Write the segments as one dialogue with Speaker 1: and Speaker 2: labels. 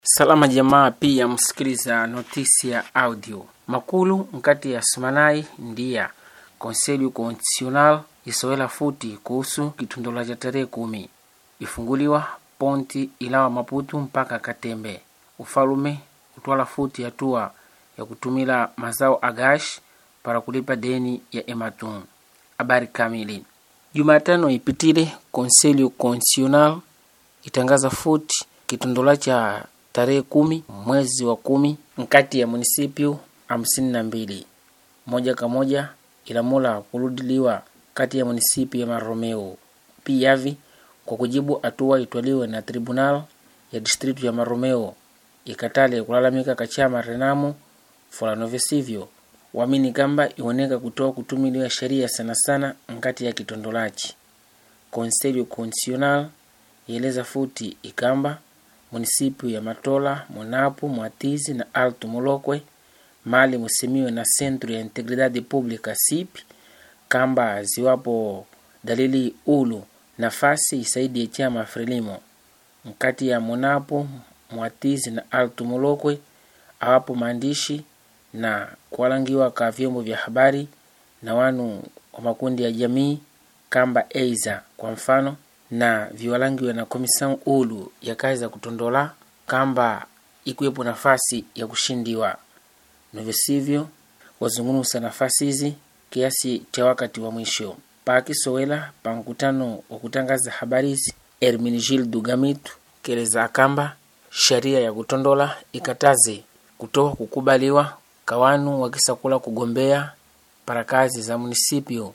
Speaker 1: salama jamaa pia msikiliza notisi ya audio makulu nkati ya sumanai ndiya konselho constitucional isowela futi kuhusu kitundola cha tarehe kumi ifunguliwa ponti ilawa maputu mpaka katembe ufalume utwala futi hatua ya kutumila mazao agash para kulipa deni ya ematum habari kamili jumatano ipitile konselho constitucional itangaza futi kitondola cha tarehe kumi mwezi wa kumi nkati ya munisipio hamsini na mbili moja kwa moja ilamula kuludiliwa kati ya munisipio ya maromeo piyavi kwa kujibu hatua itwaliwe na tribunal ya distritu ya maromeo ikatale kulalamika kachama renamo fulano visivyo wamini kamba iwoneka kutoa kutumiliwa sheria sana sana nkati ya kitondolachi conselho constitucional ieleza futi ikamba munisipio ya matola monapo mwatizi na alto molokwe mali musimiwe na centro ya integridade pública sip kamba ziwapo dalili ulu nafasi isaidie chama frelimo mkati ya monapo mwatizi na alto molokwe awapo maandishi na kuwalangiwa ka vyombo vya habari na wanu wa makundi ya jamii kamba eiza kwa mfano na viwalangiwe na komisao ulu ya kazi za kutondola kamba ikuwepo nafasi ya kushindiwa novisivyo wazungumza nafasi hizi kiasi cha wakati wa mwisho paakisowela pa mkutano wa kutangaza habari hizi herminigil dugamitu keleza akamba sheria ya kutondola ikataze kutoa kukubaliwa kawanu wakisakula kugombea para kazi za munisipio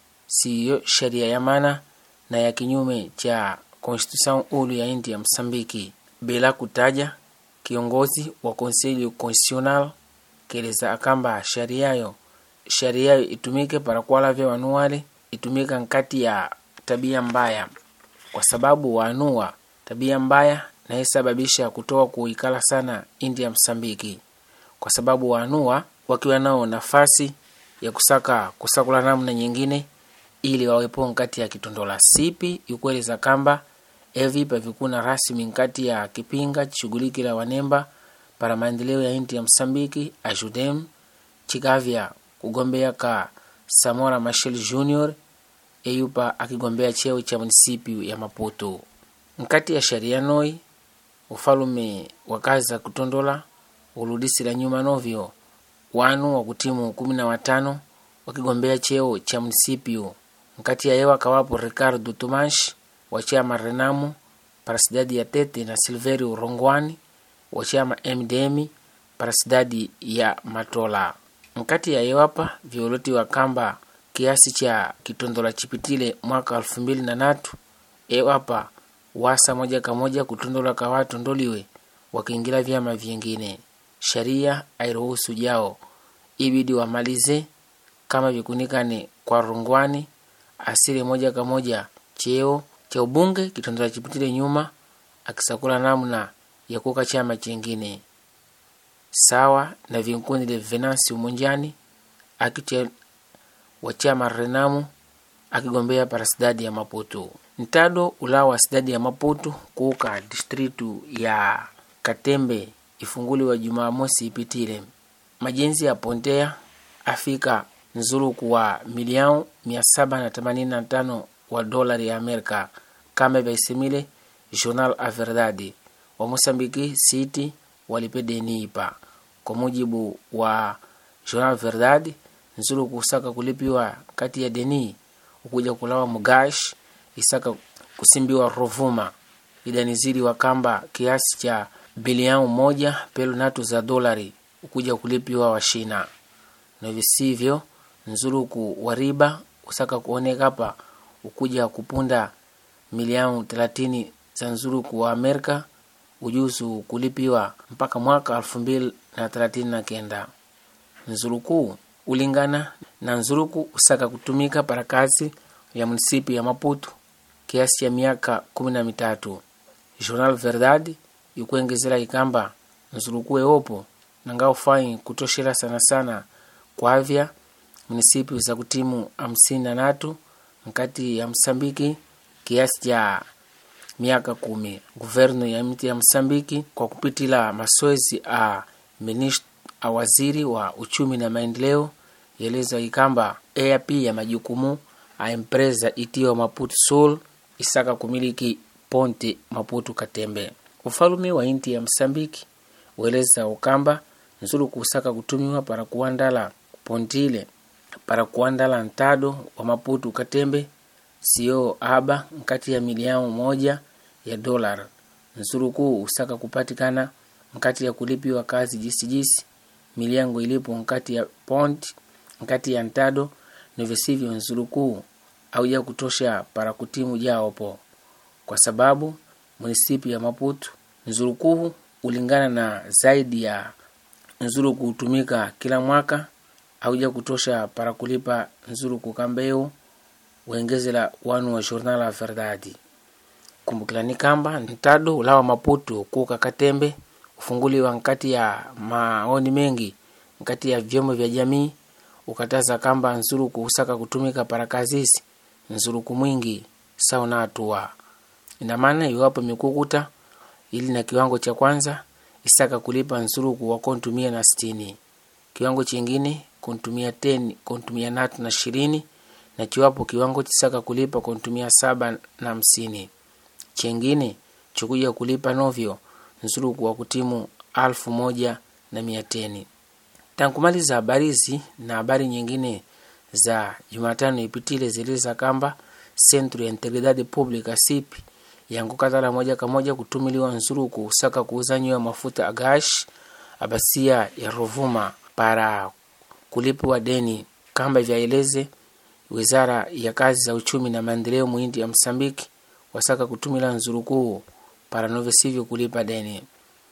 Speaker 1: siyo sheria ya mana na ya kinyume cha konstitution ulu ya inti ya msambiki bila kutaja kiongozi wa konselho constitucional keleza akamba shariayo shariayo itumike para kuwalavya wanu wale itumika nkati ya tabia mbaya kwa sababu waanua tabia mbaya naisababisha kutoa kuikala sana inti ya msambiki kwa sababu waanua wakiwa nao nafasi ya kusaka kusakula namna nyingine ili wawepo nkati ya kitondola sipi ikueleza kamba evi pavikuna rasmi nkati ya kipinga chishughulikila wanemba para maendeleo ya inti ya msambiki ajudem chikavya kugombea ka samora machel junior eyupa akigombea cheo cha munisipiu ya maputo nkati ya sharia noi ufalume wa kazi za kutondola uludisila nyuma novyo wanu wa kutimu kumi na watano wakigombea cheo cha munisipiu nkati ya yewa kawapo ricardo tomash wa chama renamo para sidadi ya tete na silverio rongwani wa chama mdm para sidadi ya matola nkati ya yewapa violoti wa kamba kiasi cha kitondola chipitile mwaka elfu mbili na natu ewapa wasa moja kwa moja kutondola ka watu ndoliwe wakiingila vyama vyengine sharia airuhusu jao ibidi wamalize kama vikunikane kwa rungwani asili moja kwa moja cheo cha ubunge kitondola chipitile nyuma akisakula namna ya kuka chama chengine sawa na vinkundi venansi umonjani akiche wa chama renamu akigombea para sidadi ya maputo ntado ulawa sidadi ya maputo kuuka distritu ya katembe ifunguliwa jumamosi ipitile majenzi ya pontea afika nzuluku wa miliao 785 wa dolari ya amerika kama vaisemile journal a verdade wa mosambiki city walipe deni ipa kwa mujibu wa journal verdade nzuluku usaka kulipiwa kati ya deni ukuja kulawa mugash isaka kusimbiwa rovuma idanizili wa kamba kiasi cha bilioni moja pelu natu za dolari ukuja kulipiwa washina na visivyo nzuluku wa riba usaka kuoneka hapa ukuja kupunda milioni thelathini za nzuluku wa amerika ujuzu kulipiwa mpaka mwaka elfu mbili na thelathini na kenda nzuluku ulingana na nzuluku usaka kutumika para kazi ya munisipi ya maputo kiasi cha miaka kumi na mitatu journal verdade ikuengezela ikamba nzuluku ewopo nanga ufai kutoshela sana sana kwavya munisipi za kutimu hamsini na natu nkati ya msambiki kiasi cha miaka kumi guvernu ya mti ya msambiki kwa kupitila masoezi a ministro a waziri wa uchumi na maendeleo yeleza ikamba eap ya majukumu a empresa itiwa maputo sul isaka kumiliki ponte maputo katembe ufalume wa inti ya msambiki weleza ukamba nzulu kusaka kutumiwa para kuandala pontile para kuandala ntado wa maputo katembe sio aba nkati ya miliao moja ya dolar nzurukuu usaka kupatikana nkati ya kulipiwa kazi jisijisi miliango ilipo nkati ya pont nkati ya ntado nivisivyo nzurukuu auja kutosha para kutimu jaopo kwa sababu munisipi ya maputo nzurukuu ulingana na zaidi ya nzuru kutumika kila mwaka auja kutosha para kulipa nzuru kukambeu wengezela wanu wa jornal la verdade kumbukilani kamba ntado ulawa maputo kuka katembe ufunguliwa nkati ya maoni mengi nkati ya vyombo vya jamii ukataza kamba nzuruku usaka kutumika para kazisi nzuruku mwingi sauna hatua ina maana iwapo mikukuta ili na kiwango cha kwanza isaka kulipa nzuruku wa kontumia na sitini kiwango chingine kontumia teni kontumia natu na ishirini na chiwapo kiwango chisaka kulipa kontumia saba na hamsini chengine chikuja kulipa novyo nzuruku wa kutimu alfu moja na mia teni tankumaliza habari hizi na habari nyingine za jumatano ipitile ziliza kamba centro ya integridade pública sip yankukatala moja kwa moja kutumiliwa nzuruku usaka kuuzanyiwa mafuta agash abasia ya rovuma para kulipiwa deni kamba vyaeleze wizara ya kazi za uchumi na maendeleo muindi ya msambiki wasaka kutumila nzurukuu para novesivyo kulipa deni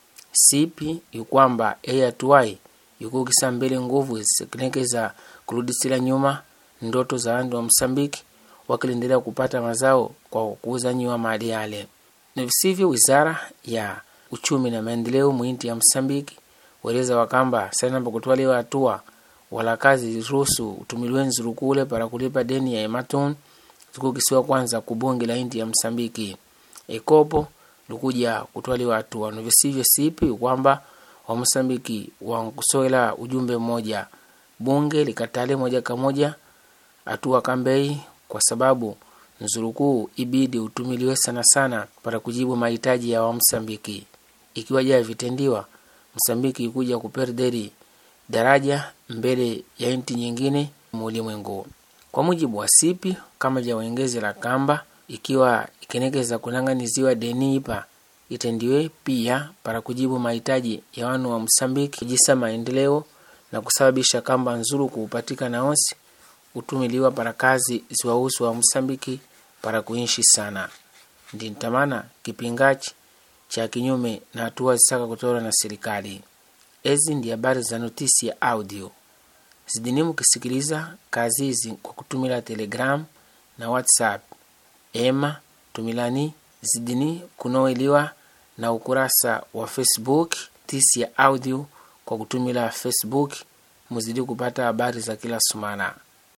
Speaker 1: sipi ikwamba eyatuwai ikukisa mbele nguvu zisekenekeza kurudisila nyuma ndoto za wandu wa msambiki wakilendelea kupata mazao kwa kuuzanyiwa mali yale nivisivyo wizara ya uchumi na maendeleo muinti ya msambiki weleza wakamba sanamba kutwaliwa hatua wala kazi ruhusu utumiliwe nzurukule para kulipa deni ya ematon zikukisiwa kwanza kubunge la inti ya msambiki ekopo likuja kutwaliwa hatua nivisivyo sipi kwamba wamosambiki wankusowela ujumbe mmoja bunge likatale moja kwa moja hatua kambei kwa sababu nzurukuu ibidi utumiliwe sana sana para kujibu mahitaji ya wamsambiki ikiwa ja vitendiwa msambiki ikuja kuperderi daraja mbele ya nti nyingine muulimwengu kwa mujibu wa sipi kama ja wengezi la kamba ikiwa ikenekeza kunang'aniziwa deni ipa itendiwe pia para kujibu mahitaji ya wanu wa msambiki kujisa maendeleo na kusababisha kamba nzuru kuupatikana onsi utumiliwa para kazi ziwahusu wa msambiki para kuishi sana ndi ntamana kipingachi cha kinyume na hatua zisaka kutolewa na serikali ezi ndi habari za notisi ya audio zidini mukisikiliza kazi hizi kwa kutumila telegram na whatsapp ema tumilani zidini kunoweliwa na ukurasa wa facebook tisi ya audio kwa kutumila facebook muzidi kupata habari za kila sumana